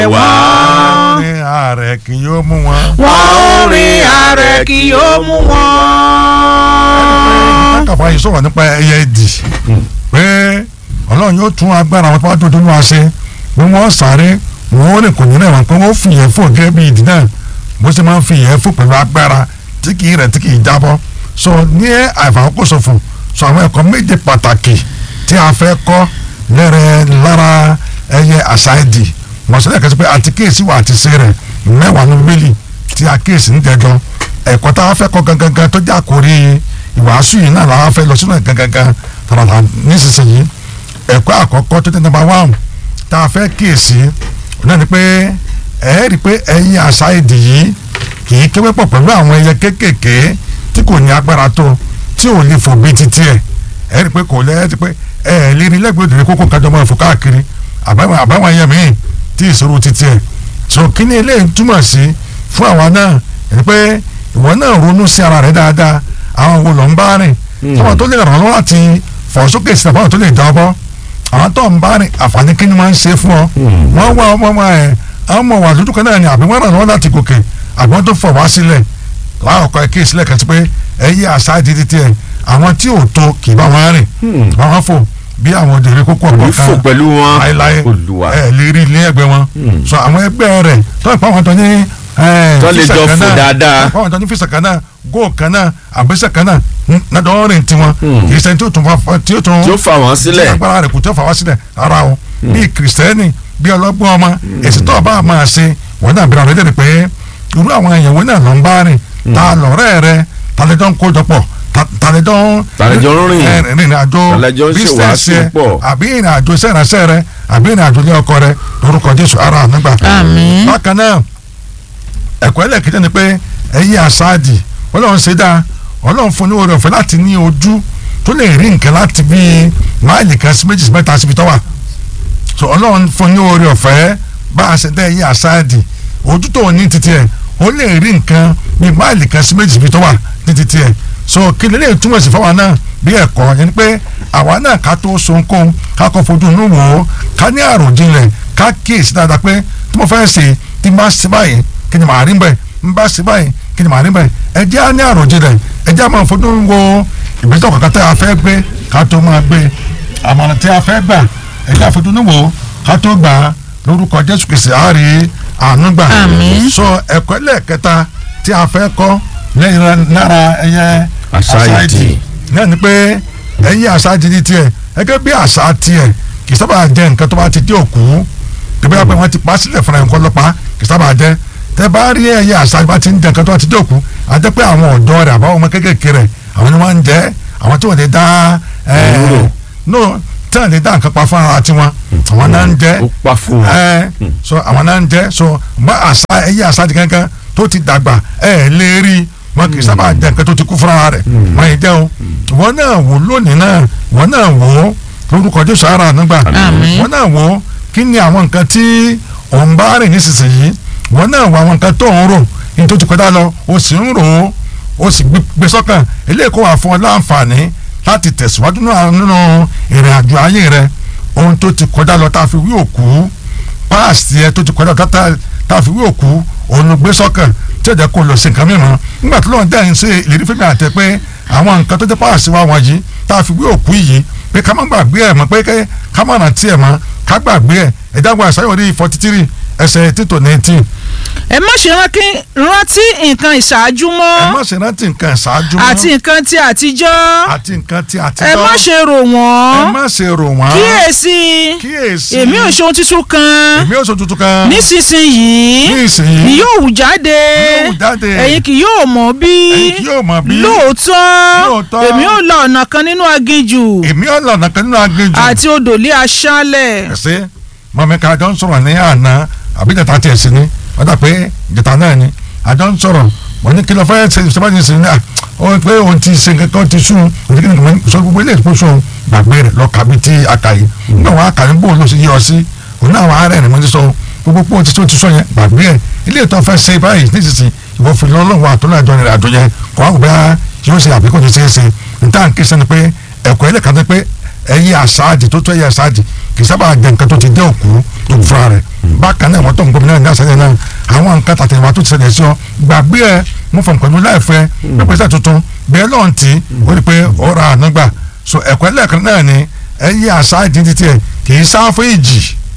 wá. ní ààrẹ kì yóò mú wọn. wọ́n ń rin ààrẹ kì yóò mú wọn. kàfá yìí sọ̀rọ̀ nípa ẹyẹ ìdì pé ọlọ́run yóò tún agbára àwọn tó bá tó tó wá ṣe pé wọ́n sáré wọ́n rìn kò ní rẹ̀ wọ́n pé wọ́n fi ìyẹn fò gẹ́gẹ́ bí ìdí náà bó ṣe máa ń fi ìyẹn fò pẹ̀lú agbára tí kì í rẹ̀ tí kì í jábọ́ so ní àìfàkóṣòfò so àwọn ẹ̀kọ́ méje pàtàkì tí a fẹ́ kọ́ lẹ́rẹ̀ lára ẹyẹ àṣà ìdì wọ́n sọ lẹ́ẹ̀kan sí pé àti kéèsì wà àti ṣe rẹ̀ mẹ́wàá ní bíbélì tí a kéèsì ń jẹjọ ẹ̀kọ́ tá a fẹ́ kọ́ gangan tó jẹ́ àkórí ìwàásù yìí náà làwọn fẹ́ lọ sínú ẹ̀ gangan tààràtà nísinsìnyí ẹ̀kọ́ àkọ́kọ́ tó jẹ́ number one tá a fẹ́ kíyèsí náà ni pé ẹ rí i pé ẹyin àṣà èdè yìí kì í kéwé pọ̀ pẹ̀lú àwọn ẹyẹ kéékèèké tí kò ní agbára tó tí ò lè fò bíi titi ẹ̀ ẹ rí i pé kò lẹ́ ẹ rí i pé ẹ ẹ̀ lè rí lẹ́gbẹ̀ẹ́ òdòdó kókó kájọ máa fò káàkiri àbáwọn àbáwọn ẹyẹ míì tí ìṣòro titi ẹ̀ so kí ni eléyìí túmọ̀ sí fún àwa náà ẹ rí i pé ìwọ náà ronú sí ara rẹ dáadáa àwọn wo lọ ń bá rìn táwọn tó lè ràn lọ́wọ́ láti fọ̀ sókè sí àbáwọn tó lè dá ọ bọ́ àwọn tó ń bá rìn àǹfààní kí ni wọ́n ń ṣe fún ọ wọ́n wá ọmọ ọmọ ẹ̀ àwọn ọmọ wà lójú kan náà ni àbí wọ́n ràn lọ́wọ́ láti gòkè àbí wọ́n tó fọ̀ wá sílẹ̀ láàkọ́ ẹ̀ kí ìsílẹ̀ kan sí pé ẹ yí àṣà ìdídí tiẹ̀ àwọn tí ò tó kì í bá wọn rìn wọ́n fò bí àwọn òdèrè kókó ọ̀pọ̀ Òní kan fò pẹ̀lú wọn. láéláé Olúwa. ẹ lè rí ilé ẹgbẹ́ wọn so àwọn ẹgbẹ́ rẹ̀ tó ń pa àwọn tó ní ẹ, Tó lè físà jọ kan fò náà, dáadáa. tó ń pa àwọn tó ní físà kan náà góò kan náà àgbésẹ̀ kan náà nàdọ́ rìn tiwọn kì í sẹ́ni tí ó tún fa tí ó tún tí ó fà wọ́n tí sílẹ̀. agbára rẹ̀ kò tí ó fà wá sílẹ̀ rárá o bíi kìrìsìtẹ́nì bíi ọlọ́gbọ́n ọmọ èsì tó o bá máa ṣe wọ́n náà bẹ̀rẹ̀ ọ̀rẹ́dẹ̀ rẹ̀ pé irú àwọn èèyàn wọn náà lọ ń bá rìn ta lọ́rẹ́ rẹ talẹ́jọ́ ń kójọ pọ̀ ta- talẹ́jọ́ ń Talẹ́jọ́ ń rìn. ẹ, rìnrìn àjò Talẹ́jọ́ ń business ṣèwàásù ẹ, pọ̀. àbí ìrìn àjò iṣẹ́ ìránṣẹ́ rẹ àbí ìrìn àjò ilé ọkọ rẹ lórúkọ Jésù ara nígbà. Àmín. bákan náà ẹ̀kọ́ ẹlẹ́kẹ̀jẹ́ ni pé ẹ̀yin àṣáàdì ọlọ́run ṣe dáa ọlọ́run fún ní oore ọ̀fẹ́ láti ní ojú tó lè rí nǹkan láti bí máìlì kan sí méjì sí mẹ́ta síbi tó wà so ọlọ́run fún ní oore ọ̀fẹ́ bá a ṣe dá ẹ̀yin àṣáàdì ojú tó ní títí ẹ̀ ó lè rí nǹkan bí máìlì kan sí méjì síbi tó wà ní títí ẹ̀ so kí lè lè túmọ̀ sí fáwa náà bí ẹ̀kọ́ yẹn ni pé àwa náà ká tó so nǹkan ká kọ́ fojú inú wò ó ká ní àròjinlẹ̀ ká kíyèsí dáadáa pé tí mo fẹ́ ṣe tí n bá ṣe báyìí kí ni màá rí bẹ́ẹ̀ n bá ṣe báyìí kí ni màá rí bẹ́ẹ̀ ẹ jẹ́ á ní àròjinlẹ̀ ẹ jẹ́ á máa fojú wo ìgbésẹ̀ kankan tẹ́ a fẹ́ gbé ká tó máa gbé àmọ̀ràn tí a fẹ́ gbà ẹ jẹ́ á fojú inú wò ó ká tó gbà á lórúkọ Jésù Kristi á rí àánú gbà Àmín. so ẹ̀kọ́ ẹlẹ́ẹ̀kẹta tí a fẹ́ kọ́ lẹ́yìn lára ẹyẹ Àṣà ìdì. náà ni pé ẹyin àṣà ti di tiẹ̀ gẹ́gẹ́ bí àṣà tiẹ̀ kì í sábà jẹ́ nǹkan tó bá ti dé òkú tẹ́bí wá pé wọ́n ti pa sílẹ̀ fúnra nǹkan lọ́pàá kì í sábà jẹ́ tẹ́ bá rí ẹyẹ àṣà bá ti ń jẹ nǹkan tó bá ti dé òkú a jẹ́ pé àwọn ọ̀dọ́ rẹ̀ àbáwọn ọmọ kékèké rẹ̀ àwọn ni wọ́n ń jẹ àwọn tí wọ́n ti dá ẹ̀ Òwúrò. no tí wọ́n ti dá nǹkan pa fún ara tiwọn àwọn náà ń jẹ ó pa fún wọn. ẹ so àwọn náà ń jẹ so bá àṣà ẹyẹ àṣà ti kankan tó ti dàgbà ẹ lè rí wọn kì í sábà jẹ nǹkan tó ti kú fúnra rẹ̀ wọn yìí jẹ o wọn náà wò lónìí náà wọn náà wò ó lórúkọ Jésù ara nígbà Àmín. wọn náà wò ó kí ni àwọn nǹkan tí òun bá rìn nísinsìnyí wọn náà wò àwọn nǹkan tó ń rò ní tó ti kọjá lọ o sì ń rò ó o sì gbé- gbé sọ́kàn eléyìí kó wà fún ọ láǹfààní láti tẹ̀síwájú náà nínú ìrìn àjò ayé rẹ ohun tó ti kọjá lọ tá a fi wí òkú páàsì ẹ tó ti kọjá lọ tá tá a fi wí òkú òun ló gbé sọ́kàn tí ó jẹ́ kó lọ sí nǹkan mìíràn nígbà tó lọ́n dẹ́yìn sí ìlérí fẹ́mi àtẹ pé àwọn nǹkan tó jẹ́ páàsì wa wọ̀nyí tá a fi wí òkú yìí pé ká má gbàgbé ẹ̀ mọ́ pé ké- ká má rántí ẹ̀ mọ́ ká gbàgbé ẹ̀ ẹ̀dá wa àṣàyàn orí forty three ẹsẹ̀ títò nineteen ẹ má ṣe rántí rántí nǹkan ìṣáájú ẹ mọ́ má ṣe rántí nǹkan ìṣáájú mọ́ àti nǹkan ti àtijọ́ àti nǹkan tí àtijọ́ ẹ má ṣe rò ẹ wọ́n má ṣe rò wọ́n kíyèsí kíyèsí èmi ò ṣe ohun tuntun kan èmi ò sọ tuntun kan nísinsìnyí ní ìsinyìí ni yóò wù jáde Yóò wù jáde. ẹ̀yin kì yóò mọ̀ bí ẹ̀yin kì yóò mọ̀ bí lóòótọ́ Lóòótọ́. èmi ò la ọ̀nà kan nínú aginjù èmi ò lọ̀nà kan nínú aginjù àti odò lé aṣálẹ̀ ẹsẹ mọmi ká àjọ ń sọ̀rọ̀ ní àná àbí jẹta tiẹ̀ sí ni wọ́n dà pé jẹta náà ni àjọ ń sọ̀rọ̀ wọ́n ní kí ló fẹ́ ṣe ìṣẹ́bá ní sinmi ó pé òun ti ṣe nǹkan kan ti sùn òun ti kí ni kò mọ̀ sọ gbogbo ilé ìfowópamọ́ sùn gbàgbé rẹ̀ lọ kàbí tí a kà yìí nígbà wọn akà ní bóun ló ṣe yí ọ sí òun náà wọn ará ẹ̀ ní mo ti sọ gbogbo pé òun ti sọ ti sọ yẹn gbàgbé ẹ̀ ilé ìtọ́ fẹ́ ṣe báyìí nísinsìnyí ìwọ fi lọ́lọ́wọ́ àtọ́nà àjọ rẹ̀ àjọ yẹn kọ́ àwọn bẹ́ẹ̀ yóò ṣe àbíkọ́ ti ṣe é ṣe níta ń ké sẹ́ni pé ẹ̀kọ́ ẹlẹ́ka tó pé ẹyẹ àsáàdì tó tó ẹyẹ àsáàdì kì í sábà jẹ nǹkan tó ti dé òkú tó fura rẹ̀ bákan náà wọ́n tó ń gómìnà ní àṣàyàn náà àwọn nǹkan tàtẹ̀wá tó ti ṣẹlẹ̀ sí ọ gbàgbé ẹ mo fọ̀n pẹ̀lú láìfẹ́ pípẹ́sẹ̀ tuntun bẹ́ẹ̀ lọ́n tí ó rí pé ó ra àná gbà so ẹ̀kọ́ ẹlẹ́ẹ̀kan náà ni ẹyẹ àsáàdì títí ẹ kì í sá fún ìjì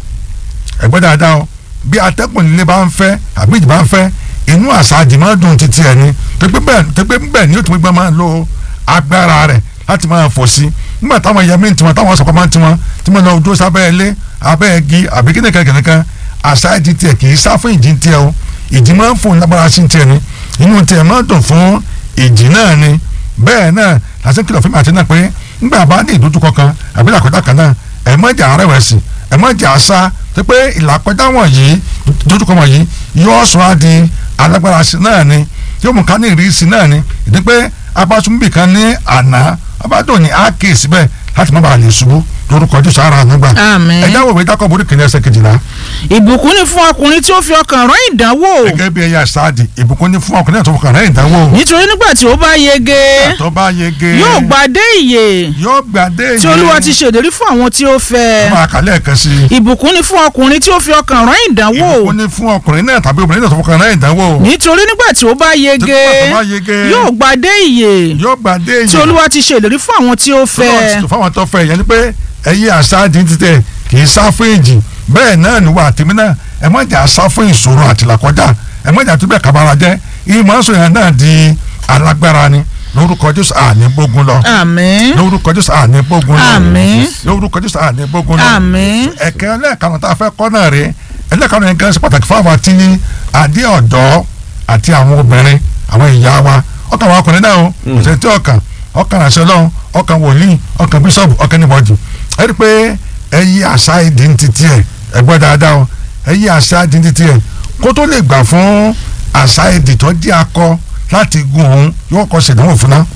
ẹgbẹ́ dáadáa o bí atẹ́kùn líle bá ń fẹ́ àbí ìjì bá ń fẹ́ inú àsáàdì máa dùn títí ẹ ni tẹgbẹ́ bẹ́ẹ̀ tẹgbẹ́ bẹ́ẹ̀ ni ó tún gbé máa lo agbára rẹ̀ láti máa fò sí nígbà táwọn ẹyẹ míì tiwọn táwọn sọpọ̀ máa ń tiwọn tí wọ́n lọ dúró sábẹ́ ilé abẹ́ igi àbí kíni kankan kan àsáàdì tiẹ̀ kì í sá fún ìjì tiẹ̀ o ìjì máa ń fò lágbára sí tiẹ̀ ni inú tiẹ̀ máa dùn fún ìjì náà ni bẹ́ẹ̀ náà lásìkò kìlọ̀ fún mi àti náà pé nígbà bá ní ìdójúkọ kan àbí làkọ́jà kan náà ẹ̀ mọ́ ìjà rẹ̀wẹ̀sì ẹ̀ mọ́ ìjà àṣà tó pé ìlàkọjá wọ̀nyí dójúkọ wọ̀nyí yóò sọ á di alágbára sí náà ni yóò mú ká ní ìrísí náà ni ìdí pé abásúnbì kan ní àná abádùn ní ákè síbẹ̀ láti má bàa lè ṣubú lórúkọ jù sára nígbà Àmín. ẹ̀dá wòwe dákọ̀ borí kìnìún ẹsẹ̀ kejìlá ìbùkún ni fún ọkùnrin tí ó fi ọkàn rán ìdánwò gẹ́gẹ́ bí ẹ̀yà sáàdì ìbùkún ní fún ọkùnrin náà tó fọkàn rẹ̀ ìdánwò nítorí nígbà tí ó bá yege tó bá yege yóò gbadé ìyè yóò gbàdé tí olúwa ti ṣèlérí fún àwọn tí ó fẹ́ máa kàlẹ́ ẹ̀kan sí i ìbùkún ni fún ọkùnrin tí ó fi ọkàn rán ìdánwò ìbùkún ní fún ọkùnrin náà tàbí obìnrin náà tó fọkàn rẹ̀ ìdánwò nítorí nígbà tí ó bá yege Nígbà tó bá yege, yóò gbadé ìyè yóò gbàdé tí olúwa ti ṣèlérí fún àwọn tí ó fẹ́ Ọlọ́run ti fáwọn tó fẹ́ yẹn ni pé ẹyẹ àṣáájì ti tẹ̀ kì í sá fún ìjì bẹ́ẹ̀ náà ni wà tèmi náà ẹ má jà sá fún ìṣòro àtìlákọjá ẹ má jà tó bẹ́ẹ̀ kábàárà jẹ́ ìmọ̀ọ́sọ yẹn náà di alágbára ni lórúkọ Jésù àní gbógun lọ àmín lórúkọ Jésù àní gbógun lọ Àmín. lórúkọ Jésù àní gbógun lọ àmín ẹ̀kẹ́ ẹlẹ́ẹ̀kanù tá a fẹ́ kọ́ náà rèé ẹlẹ́ẹ̀kanù yẹn gan ṣe pàtàkì fún àwọn àti adé ọ̀dọ́ àti àwọn obìnrin àwọn ìyá wa ọkàn àwọn ọkùnrin náà o kò sẹ́ni tí ọkàn ọkàn àṣẹ lọ́hùn ọkàn wòlíì ọkàn bíṣọ̀bù ọkàn níbọ̀dì ẹ rí i pé ẹyí àṣà ìdí ń titi ẹ ẹ gbọ́ dáadáa o ẹyí àṣà ìdí ń titi ẹ kó tó lè gbà fún àṣà ìdí tó dí akọ láti gun òun yóò kọ́ ṣèdánwò fún náà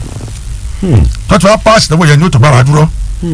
tọ́tù wá páàsì ìdánwò yẹn ni ó tó bára dúró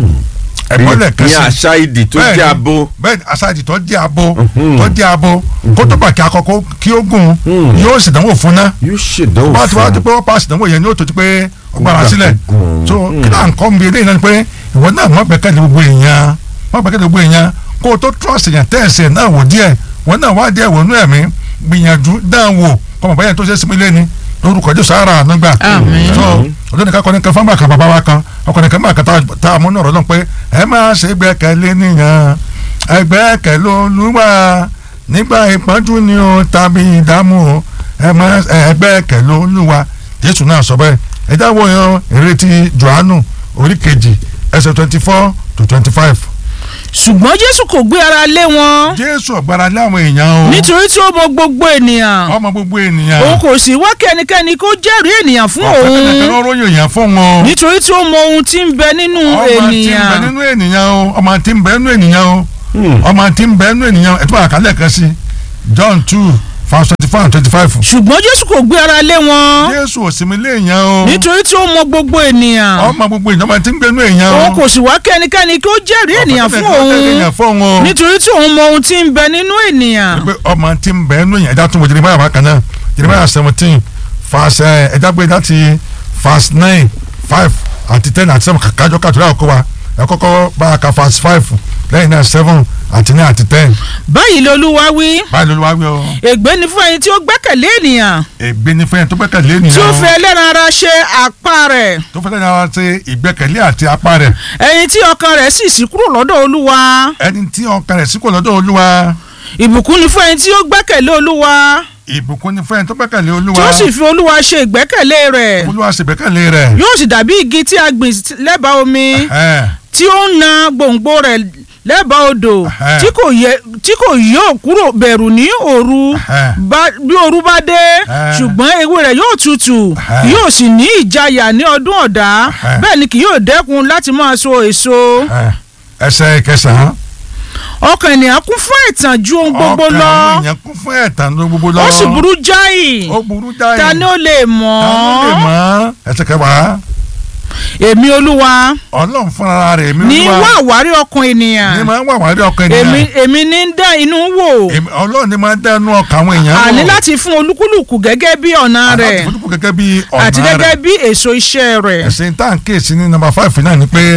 ẹ̀gbọ́n lẹ̀ ní kẹ́sì àṣà ìdì tó Bẹ́ẹ̀ni, jẹ́ abo bẹ́ẹ̀ni aṣáájì tó jẹ́ abo tó jẹ́ abo kó tó bá kí akọkọ kí ó gùn yóò sì dánwò fún ná yóò ṣèdánwò wọ́n ti wá ti fún pé wọ́n paasi dánwò yẹn ní ó tó ti pé ọgbàrá gbà sílẹ̀ kó gùn. so kí náà nǹkan mi eléyìí náà ni pé ìwọ náà wọ́n gbẹ́kẹ̀lé gbogbo èèyàn wọ́n gbẹ́kẹ̀lé gbogbo èèyàn kó o tó trust èèyàn tẹ́ẹ̀sì náà wò díẹ̀ wọ́n náà wá díẹ̀ wọnú ẹ̀mí gbìyànjú dáa wò kọ́mọ̀ báyẹn tó ṣe é sinmi lẹ́ni lórúkọ Jésù ara àánú gbà Àmín. so ọdún nìkan kọ́ni kan fáwọn kan bàbá wa kan ọkùnrin kan máa kan tá- tá a mú náà rọ́lọ́ pé ẹ máa ṣe gbẹ́kẹ̀lé nìyẹn ẹ gbẹ́kẹ̀lé Olúwa nígbà ìpọ́njú ni o tàbí ìdààmú o ẹ máa ẹ gbẹ́kẹ̀lé Olúwa Jésù náà sọ bẹ́ẹ̀ ẹ dáwọ́ yan ìrètí Jòhánù orí kejì ẹsẹ̀ twenty four to twenty five ṣùgbọ́n jésù kò gbé ara lé wọn Jésù ọ̀gbára lé àwọn èèyàn o nítorí tí ó mọ gbogbo ènìyàn ọmọ gbogbo ènìyàn òun kò sì wá kẹ́nikẹ́ni kó jẹ́rìí ènìyàn fún ọ̀fẹ́ kẹ́kẹ́ òun ló ròyìn èèyàn fún wọn. nítorí tí ó mọ ohun tí ń bẹ nínú ọmọ tí ń bẹ ènìyàn nínú ènìyàn o ọmọ tí ń bẹ nínú ènìyàn o ọmọ tí ń bẹ nínú ènìyàn ẹ tún bá àkálẹ̀ kan sí John two verse twenty four and twenty five. ṣùgbọ́n jésù kò gbé ara lé wọn Jésù òsínmi lé èèyàn o nítorí tí ó mọ gbogbo ènìyàn ọmọ gbogbo èèyàn ọmọ tí ń bẹ nínú èèyàn o òun kò sì wá kẹ́nikẹ́ni kó jẹ́rìí ènìyàn fún òun fún òun nítorí tí òun mọ ohun tí ń bẹ nínú ènìyàn pé ọmọ tí ń bẹ nínú èèyàn ẹja tún wọ Jeremiah bákan náà Jeremiah seventeen verse ẹ, ẹja gbé láti verse nine five àti ten àti seven kájọ kàtúrà ọkọ wa ẹ kọ́kọ́ bá a ka verse five lẹ́yìn náà seven àti nine àti ten báyìí lolúwa wí báyìí ló wá wí o ègbé ni fún ẹni tí ó gbẹ́kẹ̀lé ènìyàn ègbé ní fẹ́yìn tó gbẹ́kẹ̀lé ènìyàn tí ó o. fi ẹlẹ́ran ara ṣe àpá rẹ̀ tó fẹ́ lẹ́yìn ara ṣe ìgbẹ́kẹ̀lé àti apá rẹ̀ ẹni tí ọkàn rẹ̀ sì sí kúrò lọ́dọ̀ olúwa ẹni tí ọkàn rẹ̀ sí kò lọ́dọ̀ olúwa ìbùkún ni fún ẹni tí ó gbẹ́kẹ̀lé olúwa ìbùkún ni fẹ́yìn tó gbẹ́kẹ̀lé olúwa tí ó sì fi olúwa ṣe ìgbẹ́kẹ̀lé rẹ̀ olúwa sì gbẹ́kẹ̀lé rẹ̀ yóò sì dàbí igi tí a gbìn lẹ́bàá omi Ẹ̀hẹ́n. tí ó ń na gbòǹgbò rẹ̀ lẹ́bàá odò Ẹ̀hẹ́. tí kò yẹ tí kò yóò kúrò bẹ̀rù ní òru Ẹ̀hẹ́. bá- bí òru bá dé Ẹ̀hẹ́. ṣùgbọ́n ewé rẹ̀ yóò tutù Ẹ̀hẹ́. yóò sì ní ìjayà ní ọdún ọ̀dá Ẹ̀hẹ́. bẹ́ẹ̀ ni kì yóò dẹ́kun láti máa so èso Ẹ̀hẹ́n. ẹsẹ̀ kẹsàn-án ọkàn ènìyàn kún fún ẹ̀tàn ju ohun gbogbo ọkàn lọ àwọn èèyàn kún fún ẹ̀tàn ló gbogbo lọ ó sì burú jáì ó burú jáì ta ni ó lè mọ̀ ta ló lè mọ̀ ẹsẹ̀ kẹwàá èmi olúwa ọlọ́run fúnra rẹ̀ èmi ní olúwa wá àwárí ọkàn ènìyàn ní máa ń wà wárí ọkàn èmi ènìyàn èmi ní ń dá inú wò Èmi- ọlọ́run ní máa ń dẹnu ọkàn àwọn èèyàn wò. àní láti fún olúkúlùkù gẹ́gẹ́ bí ọ̀nà Àti rẹ̀ fojúkù gẹ́gẹ́ bí ọ̀nà àti rẹ̀ gẹ́gẹ́ bí èso iṣẹ́ rẹ̀ ẹ̀sìn tá à ń kíyèsí ní nọ́mbà five náà ni pé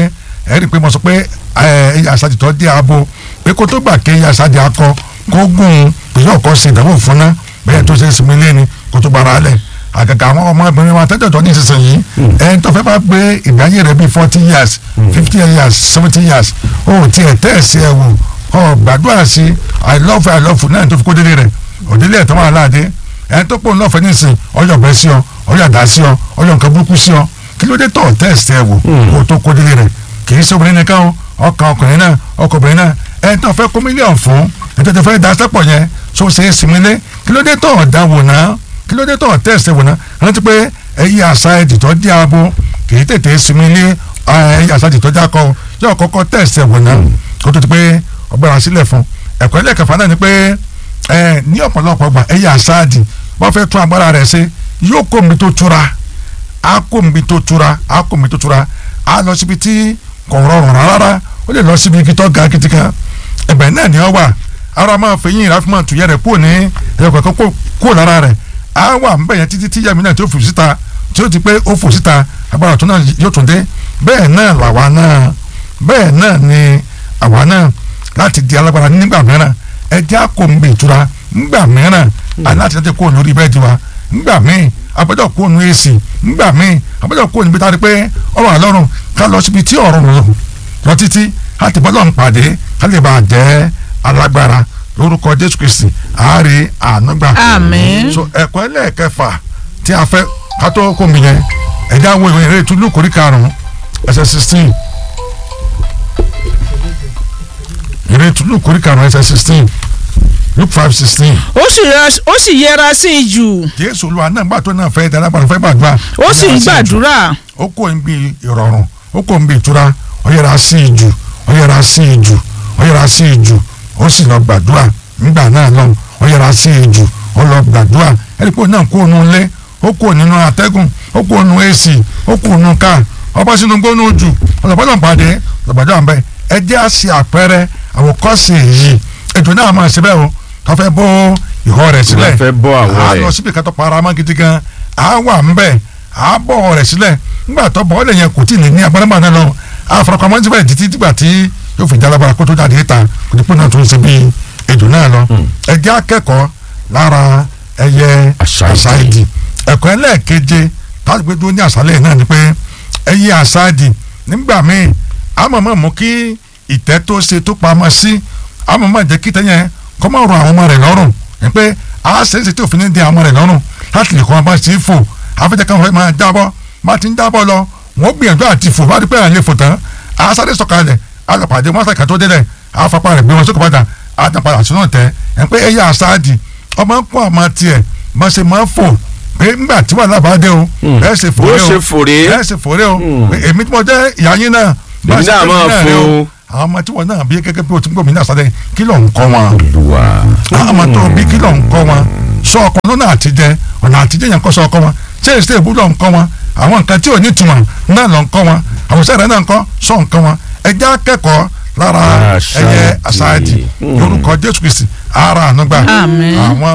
ẹ rí i pé mo sọ pé ẹyẹ àṣàjì tó dé abo pé kó tó gbà ké ẹyẹ àṣàjì akọ kó gùn pèsè ọkọ sí ìdánwò fún ná bẹ́ẹ̀ tó ṣe é sinmi lé ni kó tó gbára lẹ̀ àgàgà àwọn ọmọbìnrin wa tẹ́tẹ̀ tó ní ìsinsìnyí ẹni tó fẹ́ bá gbé ìgbáyé rẹ̀ bíi forty years fifty years seventy years ó tiẹ̀ tẹ́ ẹ̀ sí ẹ̀ wò ọ gbàdúrà sí i love you, i love you náà tó fi kó délé rẹ̀ òdílé ẹ̀ tó máa láàdé ẹni tó pọ̀ ń lọ́fẹ̀ẹ́ nísìn ọyọ̀ bẹ́ sí ọ ọyọ̀ àdá sí ọ ọyọ̀ nǹkan burúkú sí ọ kí ló dé tọ̀ tẹ́ẹ̀sì ẹ̀ wò kó o tó kó délé rẹ̀ kì í ṣe obìnrin nìkan o ọkàn ọkùnrin náà ọkùnrin náà ẹni tó fẹ́ kó mílíọ̀nù fún ẹni tó fẹ́ da sẹ́pọ̀ yẹn so ṣe é sinmi lé kí ló dé tọ̀ dá wò náà kí ló dé tọ̀ tẹ́ẹ̀sì wò náà rántí pé ẹyí àṣà ẹ̀dì tó dí abo kì í tètè sinmi lé ẹyí àṣà ẹ̀dì tó dí akọ yóò kọ́kọ́ tẹ́ẹ̀sì wò náà kó tó ti pé ọgbẹ́ra sílẹ̀ fún ẹ̀kọ́ ẹlẹ́kẹ̀fà náà ni pé ẹ ní ọ̀pọ̀lọpọ̀ gbà ẹ̀yà àṣáàdì wọ́n fẹ́ tún agbára rẹ̀ ṣe yóò kó mi tó tura á kó mi tó tura á kó mi tó tura á lọ síbi tí kò rọrùn rárá ó lè lọ síbi igi tó ga gidi kan ẹ̀bẹ̀ náà ni ọ wà ara máa fẹ̀yìn ìráfi máa tùyẹ́ rẹ̀ kúrò ní ẹ̀yọ̀ kọ̀ọ̀kan kúrò lára rẹ̀ á wà ń bẹ̀yẹn títí tí yàmi náà tí ó fò síta tí ó ti pé ó fò síta agbára tó náà yóò tún dé bẹ́ẹ̀ náà làwa náà bẹ́ẹ̀ náà ni àwa náà láti di alágbára nígbà mìíràn ẹjẹ́ àkóńgbè ìtura nígbà mìíràn aláti láti kó lórí bẹ́ẹ̀dì wa nígbà míì abẹ́jọ́ kó nu èsì nígbà míì abẹ́jọ́ kó níbi tá a rí pé ọ̀rọ̀ àlọ́run ká lọ síbi tí ọ̀rọ̀ lọ lọ títí láti bọ́lọ̀ ń pàdé ká lè bá a jẹ́ alágbára lórúkọ Jésù Kristi àárẹ̀ ànágbà. Àmín. so ẹ̀kọ́ ẹlẹ́ẹ̀kẹfà tí a fẹ́ ká tó kó mi yẹn ẹ̀dá wo ìwé ìrètí lùkórí karùn-ún ẹsẹ̀ sixteen ìrètí lùkórí karùn-ún ẹsẹ̀ sixteen luke five sixteen. ó sì ra- ó sì yẹra sí i jù jésù olúwa náà gbà tó náà fẹ́ darapọ̀ fẹ́ gbàdúrà. ó sì ń gbàdúrà ó kò ń bi ìrọ̀rùn ó kò ń bi ìtura ó yẹra sí i jù ó yẹra sí i jù ó yẹra sí i jù ó sì lọ gbàdúrà nígbà náà lọ ó yẹra sí i jù ó lọ gbàdúrà ẹni pé ó náà kó nu ilé ó kó nínú atẹ́gùn ó kó nu èsì ó kó nu ká ọba sínú gbónú jù ọ̀lọ́pàá pàdé ọ̀gbàdúrà ń bẹ ẹ jẹ́ àṣì àpẹẹrẹ àwòkọ́ṣe yìí ètò náà máa ṣe bẹ́ẹ̀ o tó fẹ́ bó ìhọ́ rẹ̀ sílẹ̀ Tó fẹ́ bọ́ àwọ̀ á rẹ̀. lọ síbi kan tó para mọ́ gidi gan á wà ń bẹ̀ á bọ̀ rẹ̀ sílẹ̀ nígbà tó bọ̀ ọ́ lè yẹn kò tí ì ní ní agbára náà lọ àfọ̀rọ̀kọ̀mọ́ síbẹ̀ títí dìgbà tí yóò fi jálábára kó tó jáde ta kò ní pé náà tó ń ṣe bí ètò náà lọ ẹ jẹ́ akẹ́kọ̀ọ́ lára ẹyẹ Àṣà ìdì. àṣàìdì ẹ̀kọ́ ẹlẹ́ẹ̀keje táwọn gbé dúró ní àṣálẹ̀ náà ni pé ẹyẹ àṣàìdì nígbà míì àmọ̀mọ̀ mú kí ìtẹ́ tó ṣe tó pamọ́ sí àmọ̀mọ̀ jẹ́ kí tẹ́yẹn kọ́ máa rọ àwọn ọmọ rẹ̀ lọ́rùn ẹ̀ pé àṣẹ́ṣe tí òfin ní di àwọn ọmọ rẹ̀ lọ́rùn láti lè kọ́ ọmọ sí fò àfẹ́jẹ́ káwọn fẹ́ máa jábọ́ bá ti ń jábọ́ lọ wọ́n gbìyànjú àti fò bá rí pé àlè fò tán àṣàdé sọ̀kalẹ̀ alọ́pàdé wọn sàkà tó délẹ̀ àfapá rẹ̀ gbé wọn sókè padà àtàpadà sínú tẹ ẹ̀ pé ẹ̀yà àṣàdì ọmọ ń kó àmọ́ tiẹ̀ bá ṣe máa ń fò pé ńgbà tí wàhálà bá dé o bẹ́ẹ̀ ṣe bó fòré o ṣe fòré bẹ́ẹ̀ ṣe fòré o pé èmi tí mo jẹ́ ìyá yín náà bá Èmi ṣe náà tẹ̀lé máa náà fò rẹ o. o. àwọn ọmọ tí wọn náà bí gẹ́gẹ́ bí o ti ń gbòmìnira sáré kí ló ń kọ́ wọn Olúwa. àwọn ọmọ tó bí kí ló ń kọ́ wọn sọ ọkọ lọ́nà àtijẹ ọ̀nà àtijẹ yẹn kọ́ sọ ọkọ wọn ṣé èsì èbú ló ń kọ́ wọn àwọn nǹkan tí ò ní túmọ̀ náà ló ń kọ́ wọn àwọn sẹ́rẹ̀ náà ń kọ́ sọ nǹkan wọn ẹjẹ́ akẹ́kọ̀ọ́ lára Àṣà ẹyẹ ìdì. àṣà ìdì lórúkọ Jésù Kristi ara ànúgbà Àmín. àwọn